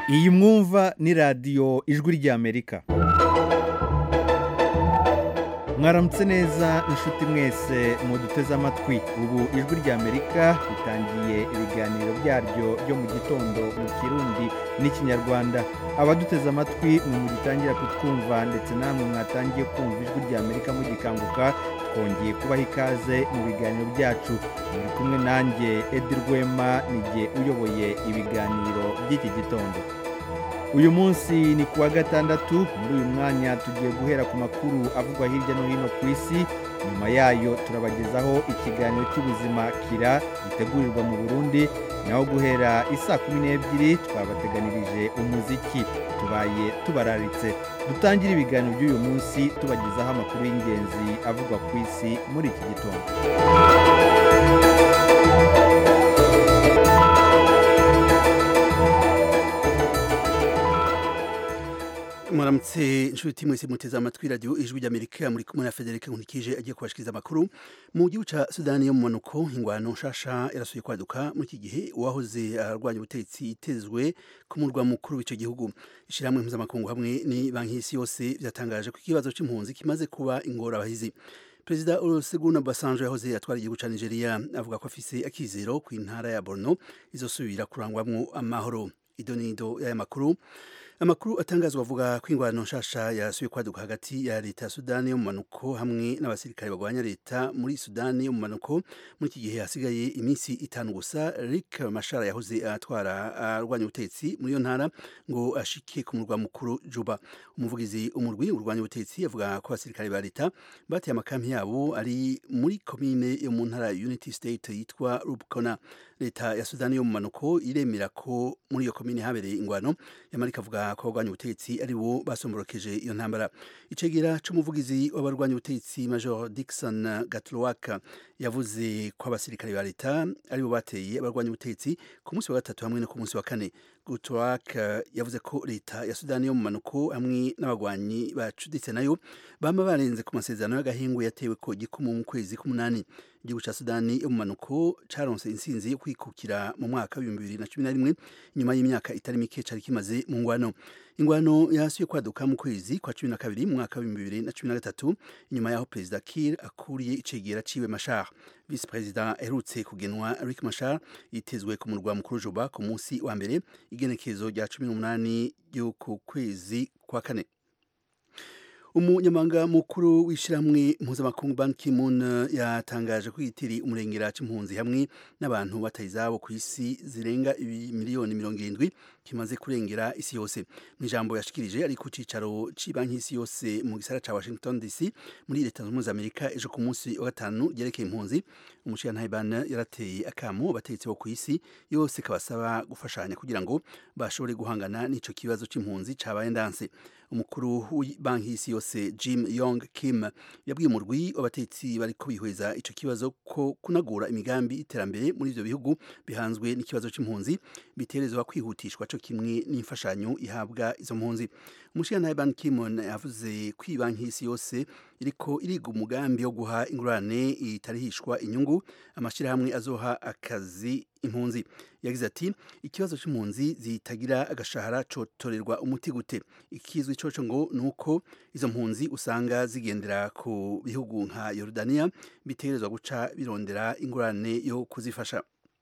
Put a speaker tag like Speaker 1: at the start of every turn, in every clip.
Speaker 1: iyi mwumva ni radiyo ijwi ry'amerika mwaramutse neza inshuti mwese muduteze amatwi ubu ijwi ry'amerika ritangiye ibiganiro byaryo byo mu gitondo mu kirundi n'ikinyarwanda abaduteze amatwi mwe mugitangira kutwumva ndetse namwe mwatangiye kumva ijwi ry'amerika mugikanguka twongeye kubaha ikaze mu biganiro byacu muri kumwe nanjye edi rwema nijye uyoboye ibiganiro by'iki gitondo uyu munsi ni ku wa gatandatu muri uyu mwanya tugiye guhera ku makuru avugwa hirya no hino ku isi nyuma yayo turabagezaho ikiganiro cy'ubuzima kira gitegurirwa mu burundi naho guhera isaa kumi n'ebyiri twabateganirije umuziki tubaye tubararitse dutangire ibiganiro by'uyu munsi tubagezaho amakuru y'ingenzi avugwa ku isi muri iki gitondo
Speaker 2: muramutse inshuti mwese muteze amatwi radiyo ijwi ry'amerika muri kumwe na federica nkurikije agiye kubashikiriza amakuru mu gihugu ca sudani yo mu manuko ingwano nshasha yarasuye kwaduka muri iki gihe uwahoze arwanya ubutegetsi itezwe ku murwa mukuru w'ico gihugu ishirahamwe mpuzamakungu hamwe ni banki y'isi yose vyatangaje ko ikibazo c'impunzi kimaze kuba ingorabahizi perezida olusegun obasanjo yahoze atwara igihugu ca nigeria avuga ko afise akizero ku intara ya borno izosubira kurangwamwo amahoro idonido y'aya makuru amakuru atangazwa avuga ko ingwano nshasha yasubiye kwaduka hagati ya leta ya sudani yo mu manuko hamwe n'abasirikare bagwanya leta muri sudani yo mu manuko muri iki gihe hasigaye iminsi itanu gusa rick mashara yahoze atwara arwanya ubutegetsi muri iyo ntara ngo ashike ku murwa mukuru juba umuvugizi umurwi urwanya ubutegetsi avuga ko abasirikare ba leta bateye amakampi yabo ari muri komine yo mu ntara unity state yitwa rubicona leta ya sudani yo mu manuko iremera ko muri iyo komine habereye ingwano yamarika avuga ko abagwanya ubutegetsi ari bo basomborokeje iyo ntambara icegera c'umuvugizi w'abarwanya ubutegetsi major dixon gatlowak yavuze ko abasirikare ba leta ari bo bateye abarwanya ubutegetsi ku munsi wa gatatu hamwe no ku munsi wa kane gutwak yavuze ko leta ya sudani yo mu manuko hamwe n'abagwanyi bacuditse nayo bama barenze ku masezerano y'agahingu yatewe ko gikumu mu kwezi k'umunani igihugu ca sudani yo mu manuko caronse intsinzi yo kwikukira mu mwaka w'ibihumbi bibiri na cumi na rimwe nyuma y'imyaka itari mike cari kimaze mu ngwano ingwano yasuye kwaduka mu kwezi kwa cumi na kabiri mu mwaka w'ibihumbi bibiri na cumi na gatatu inyuma y'aho perezida kir akuriye icegera ciwe mashar visi perezida aherutse kugenwa rick mashar yitezwe ku murwa mukuru juba ku munsi wa mbere igenekerezo rya cumi n'umunani ry'uku kwezi kwa kane umunyamabanga mukuru w'ishyirahamwe mpuzamakungu ban ki-moon yatangaje ko yitiriye umurengera c'impunzi hamwe n'abantu bataye izabo ku isi zirenga miliyoni mirongo irindwi kimaze kurengera isi yose mu ijambo yashikirije ari ku cicaro c'ibanki y'isi yose mu gisara ca washington dc muri leta zunze ubumwe za amerika ejo ku munsi wa gatanu ryerekeye impunzi umushirantahe ban yarateye akamo abategetsi bo ku isi yose kabasaba gufashanya kugira ngo bashobore guhangana n'ico kibazo c'impunzi cabaye ndanse umukuru w'ibanki y'isi yose Jim Yong Kim yabwiye umurwi w'abatetsi bariko bihweza ico kibazo ko kunagura imigambi iterambere muri ivyo bihugu bihanzwe n'ikibazo c'impunzi biterezwa kwihutishwa co kimwe n'imfashanyo ihabwa izo mpunzi umushirantahe Ban Ki-moon yavuze ko ibanki y'isi yose iriko iriga umugambi wo guha ingurane itarihishwa inyungu amashirahamwe azoha akazi impunzi yagize ati ikibazo c'impunzi zitagira agashahara cotorerwa umuti gute ikizwi coco ngo nuko izo mpunzi usanga zigendera ku bihugu nka Yordania bitegerezwa guca birondera ingurane yo kuzifasha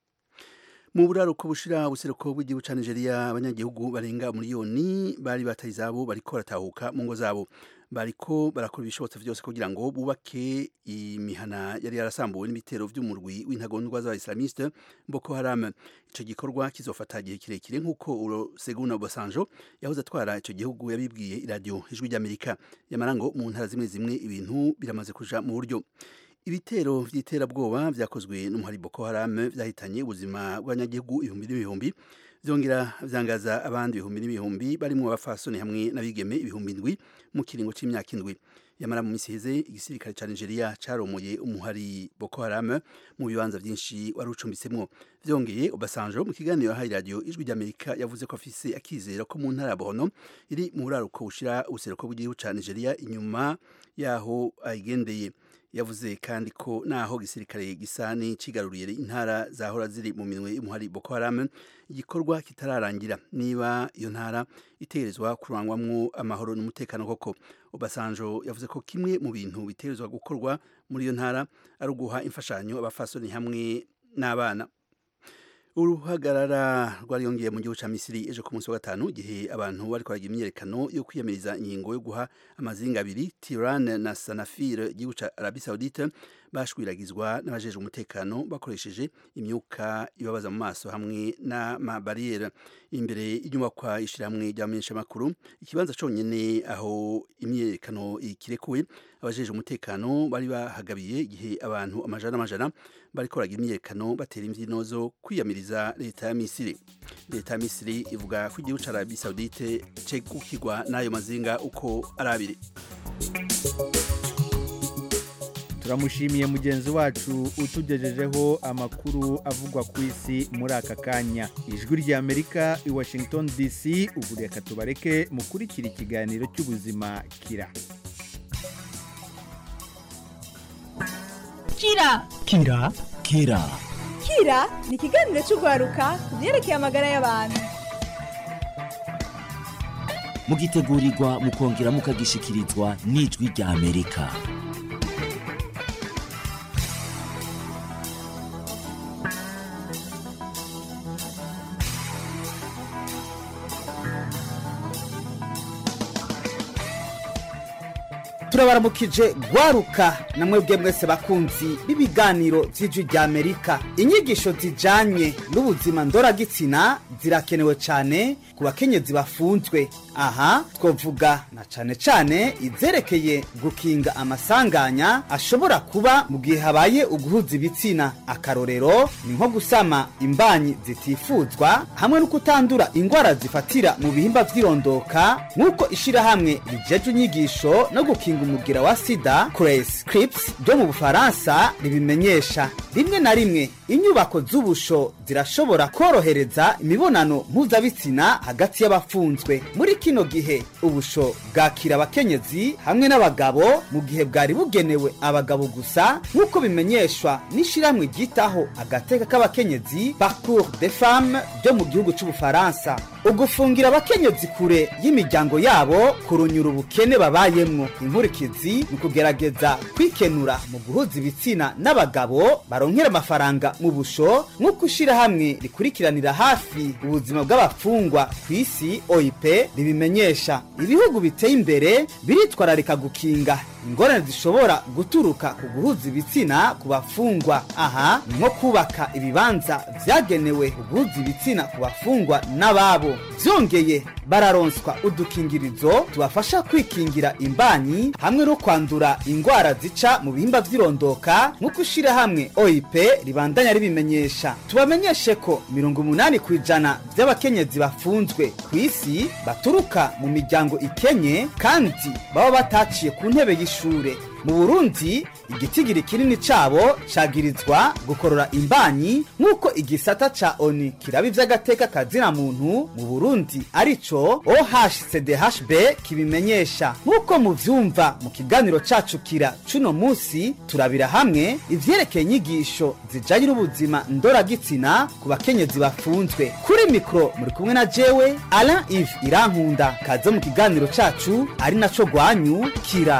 Speaker 2: mu buraruko bushira ubuseruko bw'igihugu ca Nigeria abanyagihugu barenga miliyoni bari bataye izabo bariko baratahuka mu ngo zabo bariko barakora ibishobotse vyose kugira ngo bubake imihana yari yarasambuwe n'ibitero vy'umurwi w'intagondwa z'abaislamiste Boko Haram ico gikorwa kizofata igihe kirekire nk'uko Olusegun Obasanjo yahoze atwara ico gihugu yabibwiye iradiyo ijwi ry'Amerika yamara ngo mu ntara zimwe zimwe ibintu biramaze kuja mu buryo ibitero vy'iterabwoba vyakozwe n'umuhari Boko Haram vyahitanye ubuzima bw'abanyagihugu ibihumbi n'ibihumbi vyongera vyangaza abandi ibihumbi n'ibihumbi barimwo abafasoni hamwe n'abigeme ibihumbi indwi mu kiringo c'imyaka indwi yamara mu misi heze igisirikare ca Nigeria caromoye umuhari Boko Haram mu bibanza vyinshi wari ucumbitsemwo vyongeye Obasanjo mu kiganiro yahaye radio ijwi ry'Amerika yavuze ko afise akizero ko mu ntara ya Borno iri mu buraruko bushira ubuseruko bw'igihugu ca Nigeria inyuma yaho ayigendeye yavuze kandi ko naho gisirikare gisa n'icigaruriye intara zahora ziri mu minwe y'umuhari Boko Haram igikorwa kitararangira niba iyo ntara itegerezwa kurangwamwo amahoro n'umutekano koko Obasanjo yavuze ko kimwe mu bintu bitegerezwa gukorwa muri iyo ntara ari uguha imfashanyo abafasoni hamwe n'abana uruhagarara rwariyongeye mu gihugu ca Misiri ejo ku munsi wa gatanu igihe abantu bariko baragira imyerekano yo kwiyamiriza ingingo yo guha amazinga abiri Tiran na Sanafir igihugu ca Arabie Saoudite bashwiragizwa n'abajejwe umutekano bakoresheje imyuka ibabaza mu maso hamwe n'amabariyeri imbere y'inyubakwa ishirahamwe ry'abamenyeshamakuru ikibanza conyene aho imyerekano ikirekuwe abajejwe umutekano bari bahagabiye igihe abantu amajana n'amajana bariko baragira imyerekano batera imvyino zo kwiyamiriza leta ya Misiri leta ya Misiri ivuga ko igihugu ca Arabie Saoudite cegukirwa n'ayo mazinga uko ari abiri
Speaker 1: turamushimiye mugenzi wacu utugejejeho amakuru avugwa ku isi muri aka kanya ijwi ry'amerika i washington dc ubu reka tubareke mukurikira ikiganiro cy'ubuzima kira
Speaker 3: kira
Speaker 4: kira kira
Speaker 3: kira ni ikiganiro cy'urwaruka ku byerekeye amagara y'abantu
Speaker 4: mugitegurirwa mukongera mukagishikirizwa n'ijwi rya amerika
Speaker 5: turabaramukije gwaruka na mwebwe mwese bakunzi b'ibiganiro vy'ijwi rya amerika inyigisho zijanye n'ubuzima ndoragitsina zirakenewe cane ku bakenyezi bafunzwe aha twovuga na cane cane izerekeye gukinga amasanganya ashobora kuba mu gihe habaye uguhuza ibitsina akarorero ni nko gusama imbanyi zitifuzwa hamwe no kutandura ingwara zifatira mu bihimba vy'irondoka nk'uko ishirahamwe rijeje inyigisho no gukinga umugira wa sida Cres Crips ryo mu Bufaransa ribimenyesha rimwe na rimwe inyubako z'ubusho zirashobora korohereza imibonano mpuzabitsina hagati y'abafunzwe muri kino gihe ubusho bwakira abakenyezi hamwe n'abagabo mu gihe bwari bugenewe abagabo gusa nk'uko bimenyeshwa n'ishiramwe ryitaho agateka k'abakenyezi Parcours des Femmes ryo mu gihugu c'Ubufaransa ugufungira abakenyezi kure y'imiryango yabo kurunyura ubukene babayemwo inkurikizi ni ukugerageza kwikenura mu guhuza ibitsina n'abagabo baronkera amafaranga mu busho nk'uko ishirahamwe rikurikiranira hafi ubuzima bw'abafungwa ku isi oip ribimenyesha ibihugu biteye imbere biritwararika gukinga ingorane zishobora guturuka ku guhuza ibitsina ku bafungwa aha ni nko kubaka ibibanza vyagenewe guhuza ibitsina ku bafungwa n'ababo vyongeye bararonswa udukingirizo tubafasha kwikingira imbanyi hamwe no kwandura ingwara zica mu bihimba vy'irondoka nk'uko ishirahamwe oip ribandanya ribimenyesha tubamenyeshe ko mirongo umunani ku ijana vy'abakenyezi bafunzwe ku isi baturuka mu miryango ikenye kandi baba bataciye ku ntebe y'ishure mu burundi igitigiri kinini cabo cagirizwa gukorora imbanyi nk'uko igisata ca oni kiraba ivy'agateka kazina muntu mu burundi arico ohcdhb kibimenyesha nk'uko muvyumva mu kiganiro cacu kira cuno musi turabira hamwe ivyerekeye inyigisho zijanye n'ubuzima ndoragitsina ku bakenyezi bafunzwe kuri mikro muri kumwe na jewe alain ive irankunda kaze mu kiganiro cacu ari naco rwanyu kira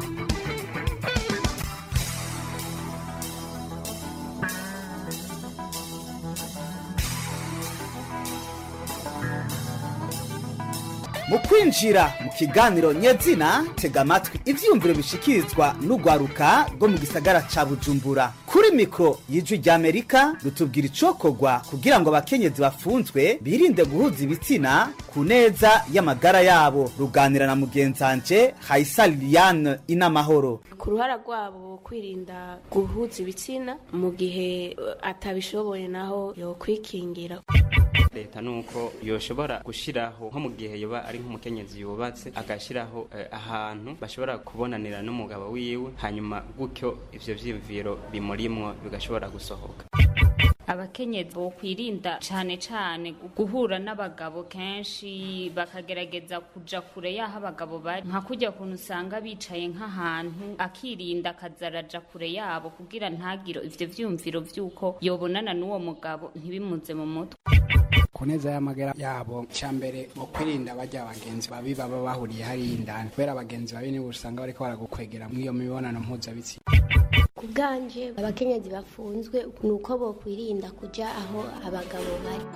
Speaker 5: mu kwinjira mu kiganiro nyezina tega amatwi ivyiyumviro bishikirizwa n'urwaruka rwo mu gisagara ca bujumbura kuri mikoro y'ijwi ry'amerika rutubwira icokorwa kugira ngo abakenyezi bafunzwe birinde guhuza ibitsina ku neza y'amagara yabo ruganira na mugenzanje hayisa liliane inamahoro
Speaker 6: ku ruhara rwabo kwirinda guhuza ibitsina mu gihe atabishoboye naho yokwikingira
Speaker 7: leta nuko yoshobora gushiraho nko mu gihe yoba ari nk'umukenyezi yubatse agashiraho eh, ahantu bashobora kubonanira n'umugabo wiwe hanyuma gutyo ivyo vyiyumviro bimurimwo bigashobora gusohoka
Speaker 8: abakenyezi bokwirinda cane cane guhura n'abagabo kenshi bakagerageza kuja kure y'aho abagabo bari nka kurya kuntu usanga bicaye nk'ahantu akirinda akazaraja kure yabo kugira ntagire ivyo vyumviro vy'uko yobonana n'uwo mugabo ntibimuze mu mutwe
Speaker 9: ku neza y'amagara yabo cya mbere mu kwirinda bajya abagenzi babi baba bahuriye hariya indani kubera abagenzi babi nibo usanga bariko baragukwegera muri iyo mibonano mpuzabitsina
Speaker 10: ku bwanje abakenyezi bafunzwe ni uko bokwirinda kuja aho abagabo bari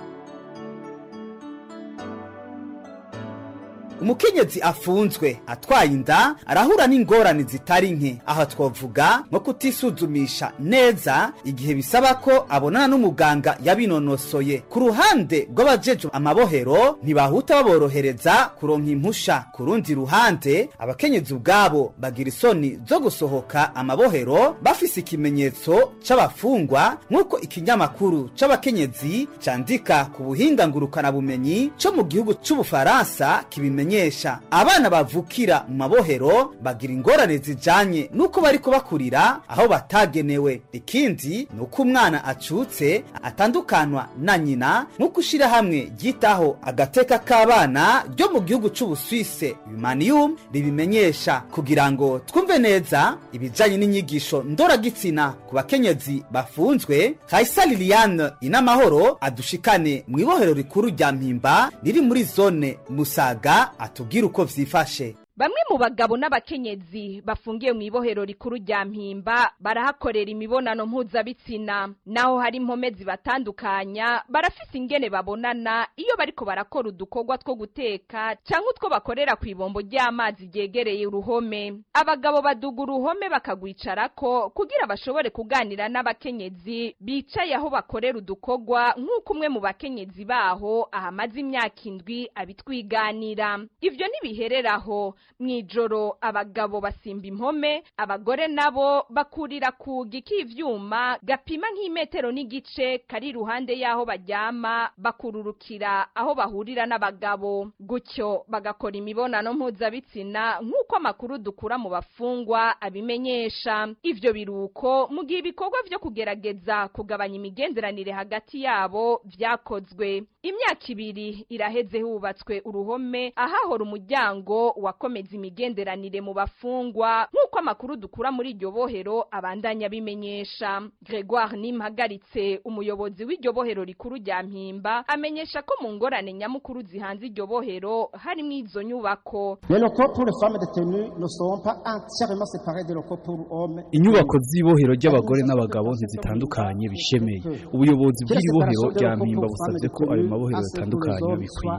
Speaker 5: umukenyezi afunzwe atwaye inda arahura n'ingorane zitari nke aho twavuga nko kutisuzumisha neza igihe bisaba ko abonana n'umuganga yabinonosoye ku ruhande rw'abajejwe amabohero ntibahuta baborohereza kuronka impusha ku rundi ruhande abakenyezi ubwabo bagira isoni zo gusohoka amabohero bafise ikimenyetso c'abafungwa nk'uko ikinyamakuru c'abakenyezi candika ku buhinga ngurukanabumenyi co mu gihugu c'ubufaransa kibimenyesha abana bavukira mu mabohero bagira ingorane zijanye n'uko bariko bakurira aho batagenewe ikindi ni uko umwana acutse atandukanwa na nyina nk'uko ishirahamwe ryitaho agateka k'abana ryo mu gihugu c'ubuswise humaniyum ribimenyesha kugira ngo twumve neza ibijanye n'inyigisho ndoragitsina ku bakenyezi bafunzwe kaisa liliane inamahoro adushikane mu ibohero rikuru rya mpimba riri muri zone musaga atubwire uko vyifashe
Speaker 11: Bamwe mu bagabo n'abakenyezi bafungiye mu ibohero rikuru rya Mpimba barahakorera imibonano mpuzabitsina naho hari impome zibatandukanya barafise ingene babonana iyo bariko barakora udukorwa two guteka canke utwo bakorera ku ibombo ry'amazi ryegereye uruhome abagabo baduga uruhome bakagwicarako kugira bashobore kuganira n'abakenyezi bicaye aho bakorera udukorwa nk'uko umwe mu bakenyezi baho ahamaze imyaka indwi abitwiganira ivyo ntibihereraho mw'ijoro abagabo basimba impome abagore nabo bakurira kugi k'ivyuma gapima nk'imetero n'igice kari iruhande y'aho baryama bakururukira aho bahurira n'abagabo gutyo bagakora imibonano mpuzabitsina nk'uko amakuru dukura mu bafungwa abimenyesha ivyo biruko mu gihe ibikorwa vyo kugerageza kugabanya imigenderanire hagati yabo vyakozwe imyaka ibiri iraheze hubatswe uruhome ahahora umuryango wakomeza imigenderanire mu bafungwa nk'uko amakuru dukura muri iryo bohero abandanya abimenyesha gregoire nimpagaritse umuyobozi w'iryo bohero rikuru rya mpimba amenyesha ko mu ngorane nyamukuru zihanze iryo bohero harimo izo nyubako
Speaker 12: Les locaux pour les femmes détenues ne seront pas entièrement séparés des locaux pour hommes.
Speaker 13: inyubako z'ibohero ry'abagore n'abagabo ntizitandukanye bishemeye ubuyobozi bw'iri bohero rya mpimba busabye ko ayo mabohero atandukanye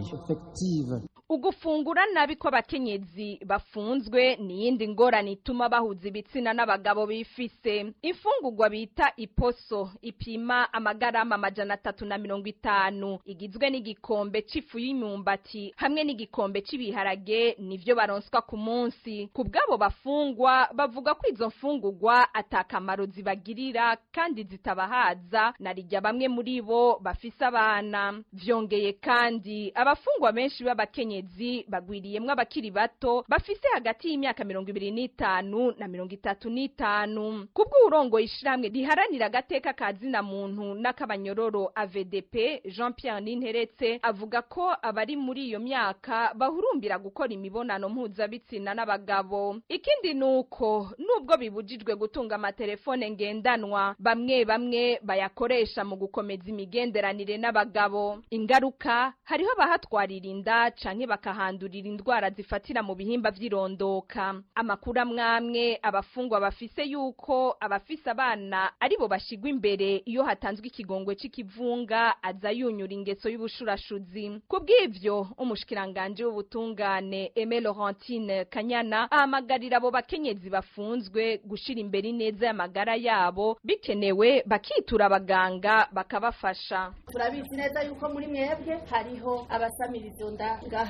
Speaker 13: bikwiye
Speaker 11: ugufungura nabi kw'abakenyezi bafunzwe ni iyindi ngorane ituma bahuza ibitsina n'abagabo bifise imfungurwa bita iposo ipima amagarama amajana atatu na mirongo itanu igizwe n'igikombe c'ifu y'imyumbati hamwe n'igikombe c'ibiharage nivyo baronswa ku munsi ku bw'abo bafungwa bavuga ko izo mfungurwa atakamaro zibagirira kandi zitabahaza na rijya bamwe muri bo bafise abana vyongeye kandi abafungwa benshi b'abakenyezi abakenyezi bagwiriyemwo abakiri bato bafise hagati y'imyaka mirongo ibiri n'itanu na mirongo itatu n'itanu kubw'uburongoye ishirahamwe riharanira agateka ka zina muntu n'akabanyororo AVDP Jean Pierre Ninteretse avuga ko abari muri iyo myaka bahurumbira gukora imibonano mpuzabitsina n'abagabo ikindi nuko nubwo bibujijwe gutunga amatelefone ngendanwa bamwe bamwe bayakoresha mu gukomeza imigenderanire n'abagabo ingaruka hariho abahatwarira inda canke bakahandurira indwara zifatira mu bihimba vy'irondoka amakuru amwamwe abafungwa bafise yuko abafise abana aribo bashigwa imbere iyo hatanzwe ikigongwe c'ikivunga aza yunyura ingeso y'ubushurashuzi kubw'ivyo umushikiranganje w'ubutungane Aime Laurentine Kanyana ahamagarira abo bakenyezi bafunzwe gushira imbere ineza y'amagara yabo bikenewe bakitura abaganga bakabafasha
Speaker 14: turabizi neza yuko muri mwebwe hariho abasamirizo nda ngaha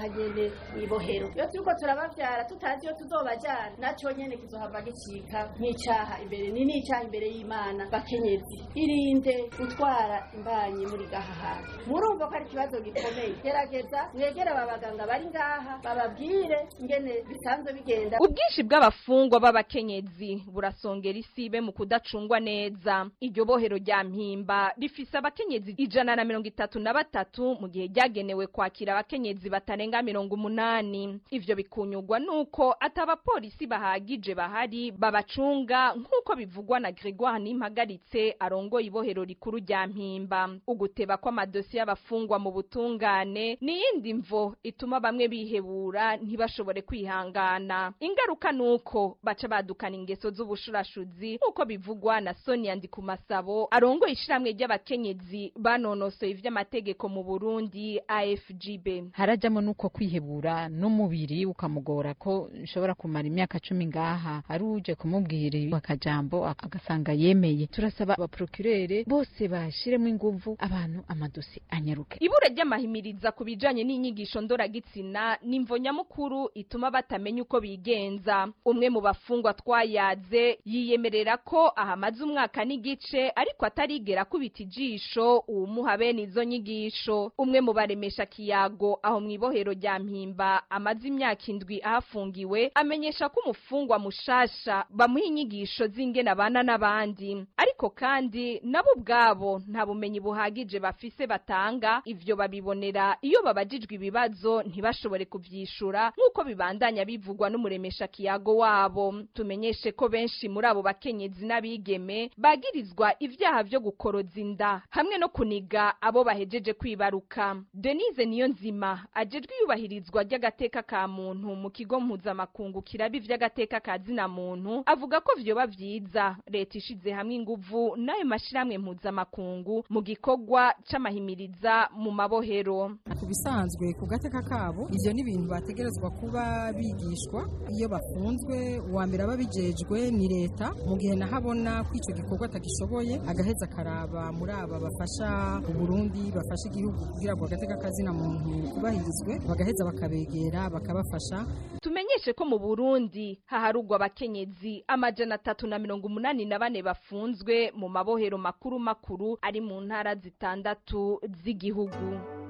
Speaker 14: nyene ibohero iyo turiko turabavyara tutazi iyo tuzobajana naco nyene kizohava gicika nk'icaha imbere ni n'icaha imbere y'imana bakenyezi irinde gutwara imbanyi muri gaha hantu murumva ko ari ikibazo gikomeye gerageza mwegere aba baganga bari ngaha bababwire ingene bisanzwe bigenda
Speaker 11: ubwinshi bw'abafungwa b'abakenyezi burasongera isibe mu kudacungwa neza iryo bohero rya mpimba rifise abakenyezi ijana na mirongo itatu na batatu mu gihe ryagenewe kwakira abakenyezi batarenga mirongo umunani ivyo bikunyurwa nuko ati abapolisi bahagije bahari babacunga nk'uko bivugwa na gregoire nimpagaritse arongoye ibohero rikuru rya mpimba uguteba kw'amadosiye y'abafungwa mu butungane n'iyindi mvo ituma bamwe bihebura ntibashobore kwihangana ingaruka nuko baca badukana ingeso z'ubushurashuzi nk'uko bivugwa na sonia ndikumasabo arongoye ishiramwe ry'abakenyezi banonosoye ivy'amategeko mu burundi afgb
Speaker 15: harajamo nuko kwihebura n'umubiri ukamugora ko nshobora kumara imyaka cumi ngaha ari uje kumubwira akajambo agasanga yemeye turasaba abaprokirere bose bashiremo inguvu abantu amadosi anyaruke
Speaker 11: ibura ry'amahimiriza ku bijanye n'inyigisho ndoragitsina n'imvo nyamukuru ituma batamenya uko bigenza umwe mu bafungwa twayaze yiyemerera ko ahamaze umwaka n'igice ariko atarigera kubita ijisho uwumuha bene izo nyigisho umwe mu baremesha kiyago aho mu ibohero rya mpimba amaze imyaka indwi ahafungiwe amenyesha ko umufungwa mushasha bamuha inyigisho z'ingene abana n'abandi ariko kandi nabo ubwabo nta bumenyi buhagije bafise batanga ivyo babibonera iyo babajijwe ibibazo ntibashobore kuvyishura nk'uko bibandanya bivugwa n'umuremesha kiyago wabo tumenyeshe ko benshi muri abo bakenyezi n'abigeme bagirizwa ivyaha vyo gukoroza inda hamwe no kuniga abo bahejeje kwibaruka denise niyo nzima ajejwe iyubahirizwa ry'agateka ka muntu mu kigo mpuzamakungu kiraba ivy'agateka ka zina muntu avuga ko vyoba vyiza leta ishize hamwe inguvu n'ayo mashirahamwe mpuzamakungu mu gikorwa c'amahimiriza mu mabohero
Speaker 16: ku bisanzwe ku gateka kabo ivyo ni ibintu bategerezwa kuba bigishwa iyo bafunzwe uwa mbere aba bijejwe ni leta mu gihe nahabona ko ico gikorwa atagishoboye agaheza akaraba muri aba bafasha uburundi bafasha igihugu kugira ngo agateka kazina muntu kubahirizwe bagaheza bakabegera bakabafasha
Speaker 11: tumenyeshe ko mu burundi haharugwa abakenyezi amajana atatu na mirongo umunani na bane bafunzwe mu mabohero makuru makuru ari mu ntara zitandatu z'igihugu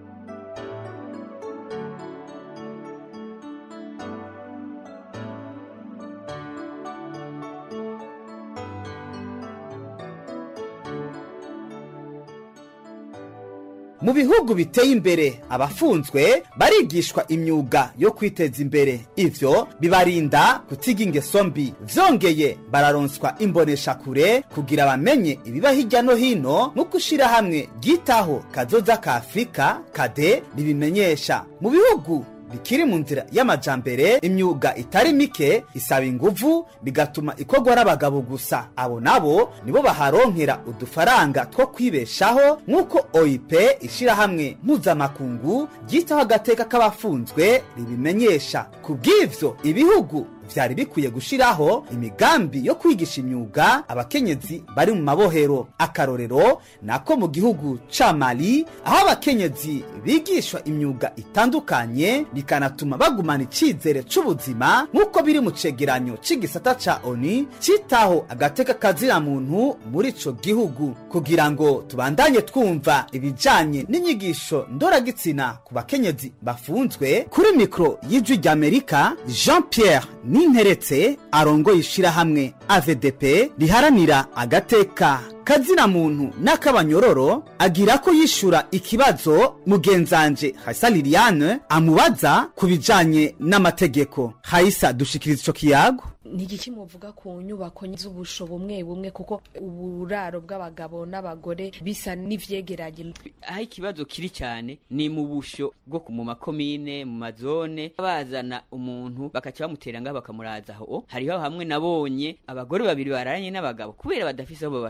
Speaker 5: mu bihugu biteye imbere abafunzwe barigishwa imyuga yo kwiteza imbere ivyo bibarinda kutiga ingeso mbi vyongeye bararonswa imboneshakure kugira bamenye ibiba hirya no hino nk'uko ishirahamwe ryitaho kazoza ka afurika kade ribimenyesha mu bihugu bikiri mu nzira y'amajambere imyuga itari mike isaba inguvu bigatuma ikorwa n'abagabo gusa abo nabo nibo baharonkera udufaranga two kwibeshaho nk'uko oip ishirahamwe mpuzamakungu ryitaho agateka k'abafunzwe ribimenyesha ku bw'ivyo ibihugu vyari bikwiye gushiraho imigambi yo kwigisha imyuga abakenyezi bari mu mabohero akarorero nako mu gihugu ca mali aho abakenyezi bigishwa imyuga itandukanye bikanatuma bagumana icizere c'ubuzima nk'uko biri mu cegeranyo c'igisata ca oni citaho agateka kazira muntu muri ico gihugu kugira ngo tubandanye twumva ibijanye n'inyigisho ndoragitsina ku bakenyezi bafunzwe kuri mikro y'ijwi ry'amerika jean pierre ninteretse arongoye ishirahamwe avdp riharanira agateka kazina muntu n'akabanyororo agira ko yishura ikibazo mugenzanje Haisa Liliane amubaza ku bijanye n'amategeko Haisa dushikiriza ico kiyago
Speaker 17: ni igiki muvuga ku nyubako z'ubusho bumwe bumwe kuko uburaro bw'abagabo n'abagore bisa n'ivyegeranye
Speaker 18: aho ikibazo kiri cyane ni mu busho bwo mu makomine mu mazone bazana umuntu bakaca bamutera ngaho bakamuraza aho hariho hamwe nabonye abagore babiri bararanye n'abagabo kubera badafise aho babashira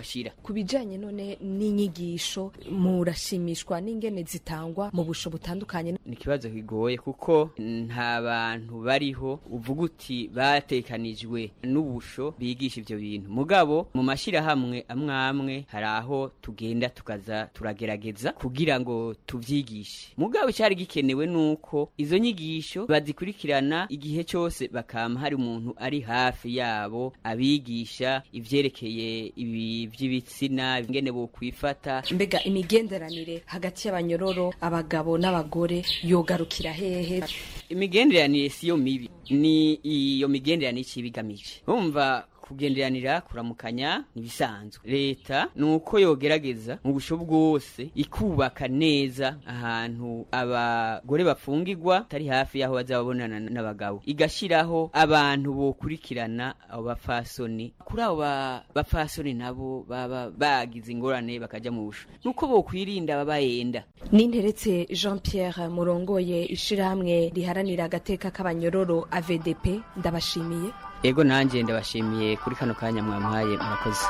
Speaker 17: ku bijanye none n'inyigisho murashimishwa n'ingene zitangwa mu busho butandukanye
Speaker 18: ni ikibazo kigoye kuko nta bantu bariho uvuga uti batekanijwe n'ubusho bigisha ivyo bintu mugabo mu mashirahamwe amwe amwe hari aho tugenda tukaza turagerageza kugira ngo tuvyigishe mugabo icari gikenewe nuko izo nyigisho bazikurikirana igihe cyose bakama hari umuntu ari hafi yabo abigisha ivyerekeye ibi vy'ibitsina ingene bokwifata
Speaker 17: mbega imigenderanire hagati y'abanyororo abagabo n'abagore yogarukira hehe
Speaker 18: imigenderanire siyo mibi ni iyo migenderanire icibigamije umva kugenderanira kuramukanya nibisanzwe leta nuko yogerageza mu busho bwose ikubaka neza ahantu abagore bafungirwa atari hafi yaho bazababonana n'abagabo igashiraho abantu bokurikirana abo bafasoni kuri abo bafasoni nabo baba bagize ingorane bakaja mu busho nuko bokwirinda babayenda
Speaker 17: ninteretse jean pierre murongoye ishirahamwe riharanira agateka k'abanyororo avdp ndabashimiye
Speaker 18: ego nanjye ndabashimiye kuri kano kanya mwamuhaye murakoze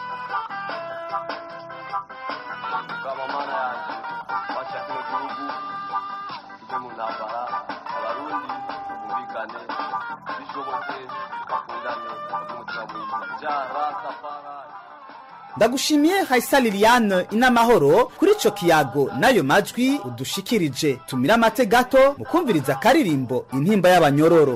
Speaker 5: ndagushimiye hayisa liliane inamahoro kuri ico kiyago n'ayo majwi udushikirije tumira amate gato mu kumviriza akaririmbo intimba y'abanyororo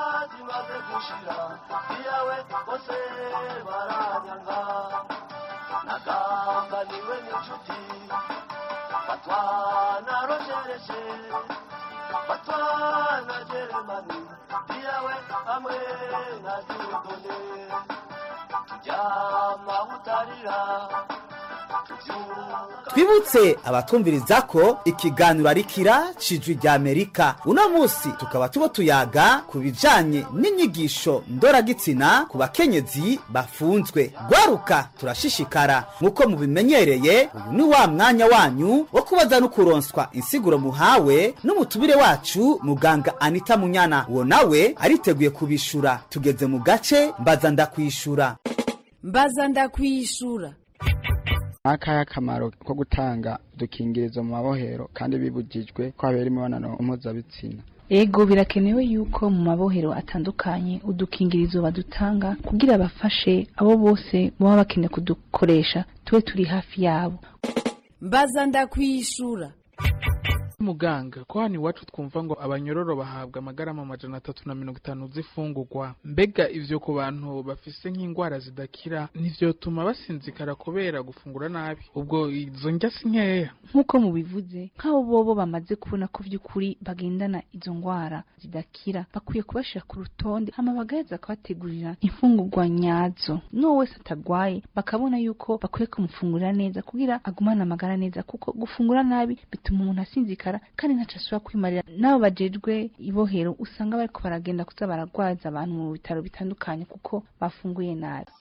Speaker 5: twibutse abatumviriza ko ikiganiro ari kira cijwi rya amerika uno munsi tukaba tubo tuyaga ku bijanye n'inyigisho ndoragitsina ku bakenyezi bafunzwe gwaruka turashishikara nk'uko mubimenyereye uyu ni wa mwanya wanyu wo kubaza no kuronswa insiguro muhawe n'umutubire wacu muganga anita munyana uwo nawe ariteguye kubishura tugeze mu gace mbaza ndakwishura
Speaker 19: mbaza ndakwishura
Speaker 9: akahe akamaro ko gutanga udukingirizo mu mabohero kandi bibujijwe ko habera imibonano mpuzabitsina
Speaker 20: ego birakenewe yuko mu mabohero atandukanye udukingirizo badutanga kugira bafashe abo bose baba bakeneye kudukoresha tube turi hafi yabo
Speaker 19: mbaza ndakwishura
Speaker 21: muganga ko hano iwacu twumva ngo abanyororo bahabwa amagarama amajana atatu na mirongo itanu z'ifungurwa mbega ivyo ku bantu bafise nk'indwara zidakira ntivyotuma basinzikara kubera gufungura nabi ubwo izo ndya si nkeya
Speaker 20: nk'uko mubivuze nk'abo bobo bamaze kubona ko vy'ukuri bagendana izo ndwara zidakira bakwiye kubashira ku rutonde hama bagaheza kubategurira imfungurwa nyazo n'uwo wese atagwaye bakabona yuko bakwiye kumufungurira neza kugira agumane amagara neza kuko gufungura nabi bituma umuntu asinzikara kandi ntaco ashobora kwimarira n'abo bajejwe ibohero usanga bariko baragenda kuza baragwaza abantu mu bitaro bitandukanye kuko bafunguye nabi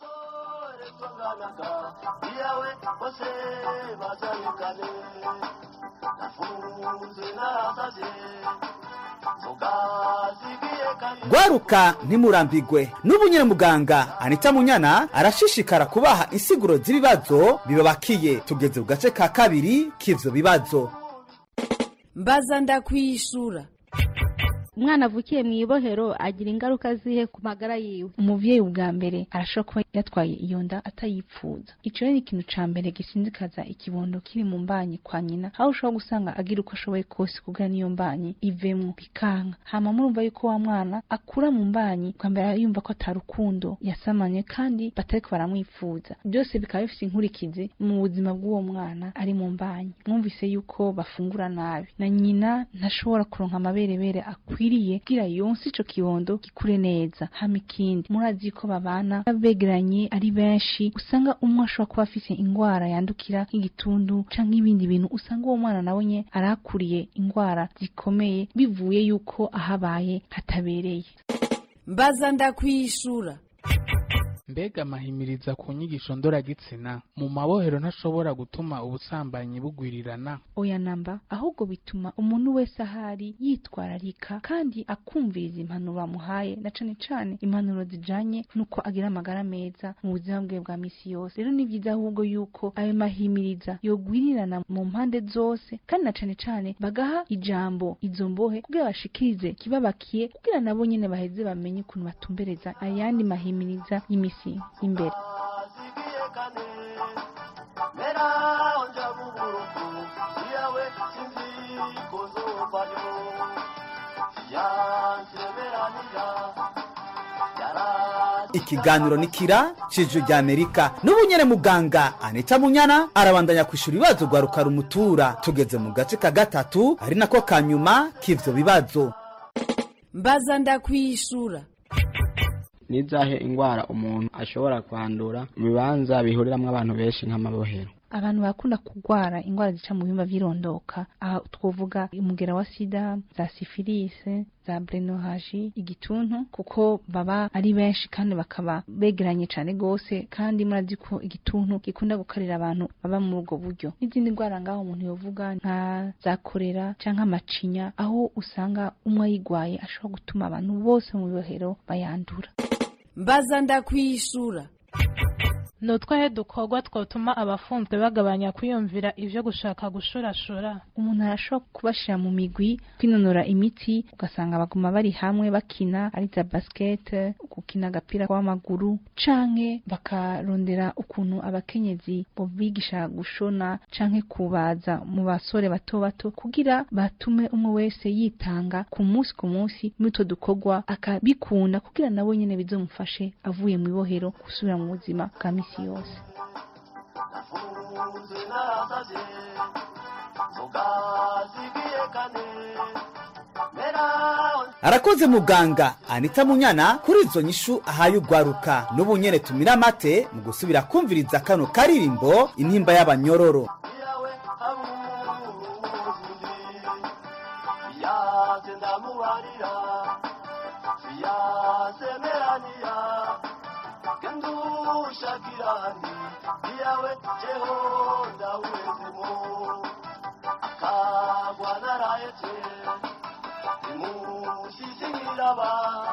Speaker 5: gwaruka ntimurambigwe n'ubu nyine muganga anita munyana arashishikara kubaha insiguro z'ibibazo bibabakiye tugeze ku gace ka kabiri k'ivyo bibazo
Speaker 19: mbaza ndakwishura
Speaker 20: umwana avukiye mu ibohero agira ingaruka zihe ku magara yiwe umuvyeyi ubwa mbere arashobora kuba yatwaye iyo nda atayipfuza ico rero ni ikintu ca mbere gisinzikaza ikibondo kiri mu mbanyi kwa nyina aho ushobora gusanga agira uko ashoboye kose kugira niyo mbanyi ivemwo bikanka hama murumva yuko wa mwana akura mu mbanyi bwa mbere yumva ko atarukundo yasamanye kandi batariko baramwifuza byose bikaba bifite inkurikizi mu buzima bw'uwo mwana ari mu mbanyi mwumvise yuko bafungura nabi na nyina ntashobora kuronka amaberebere akwiye bikwiriye kugira yonse ico kibondo gikure neza hama ikindi murazi ko babana begeranye ari benshi usanga umwe ashobora kuba afise ingwara yandukira nk'igitundu canke ibindi bintu usanga uwo mwana nawe nye arakuriye ingwara zikomeye bivuye yuko ahabaye hatabereye
Speaker 19: mbaza ndakwishura
Speaker 21: mbega amahimiriza ku nyigisho ndoragitsina mu mabohero ntashobora gutuma ubusambanyi bugwirirana
Speaker 20: oya namba ahubwo bituma umuntu wese ahari yitwararika kandi akumviriza impanuro bamuhaye na cane cane impanuro zijanye n'uko agira amagara meza mu buzima bwe bwa misi yose rero ni byiza ahubwo yuko ayo mahimiriza yogwirirana mu mpande zose kandi na cane cane bagaha ijambo izo mbohe kugira bashikirize kibabakiye kugira nabo nyene baheze bamenye ukuntu batumbereza ayandi mahimiriza y'imisi imbere
Speaker 5: ikiganiro ni kira cijwi rya amerika n'ubu nyene muganga anita munyana arabandanya kwishura ibibazo rwa rukarumutura tugeze mu gace ka gatatu ari nako ka nyuma k'ivyo bibazo
Speaker 19: mbaza ndakwishura
Speaker 2: nizahe ingwara umuntu ashobora kwandura mu bibanza bihuriramwo abantu benshi nk'amabohero
Speaker 20: abantu bakunda kurwara indwara zica mu bihimba vy'irondoka aha twovuga umugera wa sida za sifilise za brenohaji igituntu kuko baba ari benshi kandi bakaba begeranye cane gose kandi murazi ko igituntu gikunda gukarira abantu baba muri ubwo buryo n'izindi ndwara ngaho umuntu yovuga nka za korera canke amacinya aho usanga umwe ayigwaye ashobora gutuma abantu bose mu bibohero bayandura
Speaker 19: mbaza ndakwishura
Speaker 22: ni utwahe dukorwa twatuma abafunzwe bagabanya kwiyumvira ivyo gushaka gushurashura
Speaker 20: umuntu arashobora kubashira mu migwi kwinonora imitsi ugasanga baguma bari hamwe bakina ari za basket gukina agapira w'amaguru canke bakarondera ukuntu abakenyezi bobigisha gushona canke kubaza mu basore bato bato kugira batume umwe wese yitanga ku munsi ku munsi muri utwo dukorwa akabikunda kugira nabo nyene bizomufashe avuye mu ibohero gusubira mu buzima bwa misi yose
Speaker 5: arakoze muganga anita munyana kuri izo nyishu ahaye ugwaruka n'ubu nyene tumira amate mu gusubira kumviriza kano karirimbo intimba y'abanyororo
Speaker 23: shakirani iyawe jehonda uwezemo akagwa narayete imushisingiraba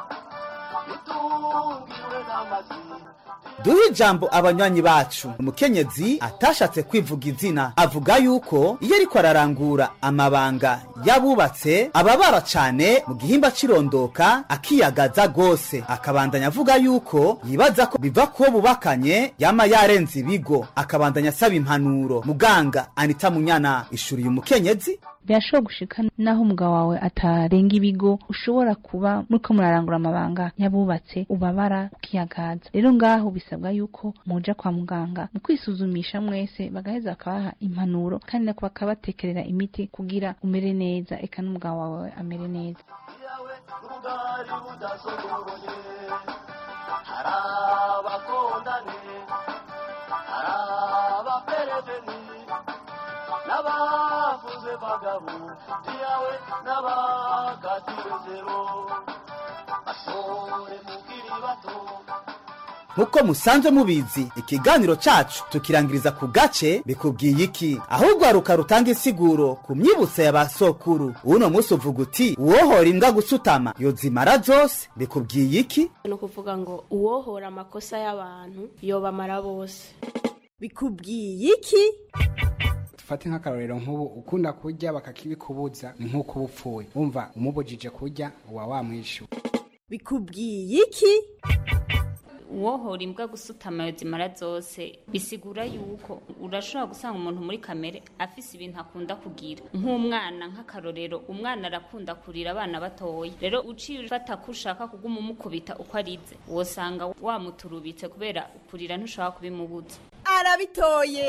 Speaker 23: itungiwe n'amazi
Speaker 5: duhe ijambo abanywanyi bacu umukenyezi atashatse kwivuga izina avuga yuko iyo ariko ararangura amabanga y'abubatse ababara cane mu gihimba cirondoka akiyagaza gose akabandanya avuga yuko yibaza ko biva kuwo bubakanye yama yarenze ibigo akabandanya asaba impanuro muganga anita munyana ishuriye umukenyezi
Speaker 20: birashobora gushika naho umugabo wawe atarenga ibigo ushobora kuba muriko murarangura amabanga y'abubatse ubabara ukiyagaza rero ngaho bisabwa yuko muja kwa muganga mu kwisuzumisha mwese bagaheza bakabaha impanuro kandi nako bakabatekerera imiti kugira umere neza eka n'umugabo wawe amere neza
Speaker 23: ubwari budasogoroye hari abakondane hari abapereveni n'abavuze bagabo iyawe n'abakatiwe zero basore mukiri bato
Speaker 5: nk'uko musanzwe mubizi ikiganiro cacu tukirangiriza ku gace bikubwiye iki aho urwaruka rutanga insiguro ku myibutso ya ba sokuru uno munsi uvuga uti uwohora imbwa gusutama yozimara zose bikubwiye iki
Speaker 6: ni ukuvuga ngo uwohora amakosa y'abantu yobamara bose
Speaker 19: bikubwiye iki
Speaker 9: dufate nk'akarorero nk'ubu ukunda kurya bakakibikubuza ni nk'uko uba upfuye wumva umubujije kurya uba wamwishyura
Speaker 19: bikubwiye iki
Speaker 8: uwohora imbwa gusutama zimara zose bisigura yuko urashobora gusanga umuntu muri kamere afise ibintu akunda kugira nk'umwana nk'akarorero umwana arakunda kurira abana batoya rero uciye ufata ko ushaka kuguma umukubita uko arize wosanga wamuturubitse kubera kurira ntushobora kubimubuza
Speaker 19: arabitoye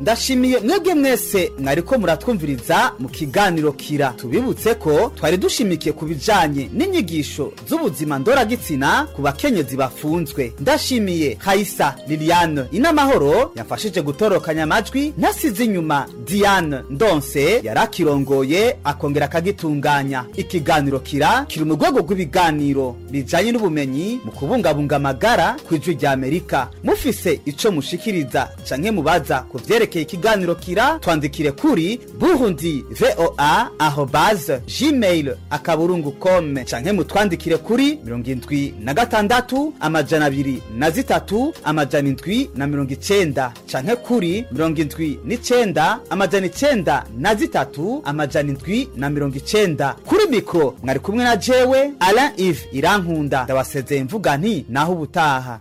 Speaker 5: ndashimiye mwebwe mwese mwariko muratwumviriza mu kiganiro kira tubibutse ko twari dushimikiye ku bijanye n'inyigisho z'ubuzima ndoragitsina ku bakenyezi bafunzwe ndashimiye hayisa liliane inamahoro yamfashije gutorokanya amajwi ntasize inyuma diane ndonse yarakirongoye akongera akagitunganya ikiganiro kira kiri mu rwego rw'ibiganiro bijanye n'ubumenyi mu kubungabunga amagara ku ijwi rya amerika mufise ico mushikiriza canke mubaza ku vyerekeye ikiganiro kira twandikire kuri burundi voa arobase gmail akaburungu com canke mutwandikire kuri mirongo indwi na gatandatu amajana abiri na zitatu amajana indwi na mirongo icenda canke kuri mirongo indwi n'icenda amajana icenda na zitatu amajana indwi na mirongo icenda kuri mikro mwari kumwe na jewe alain ive irankunda ndabasezeye mvuga nti naho ubutaha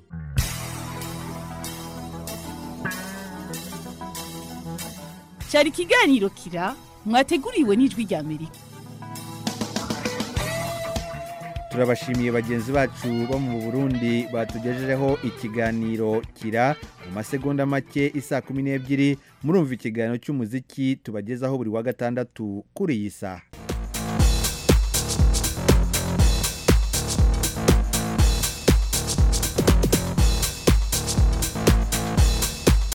Speaker 1: cyari ikiganiro kira mwateguriwe n'ijwi rya amerika
Speaker 3: turabashimiye bagenzi bacu bo mu burundi batugejejeho ikiganiro kira mu masegonda make isa kumi n'ebyiri murumva ikiganiro cy'umuziki tubagezaho buri wa gatandatu kuri iyi saha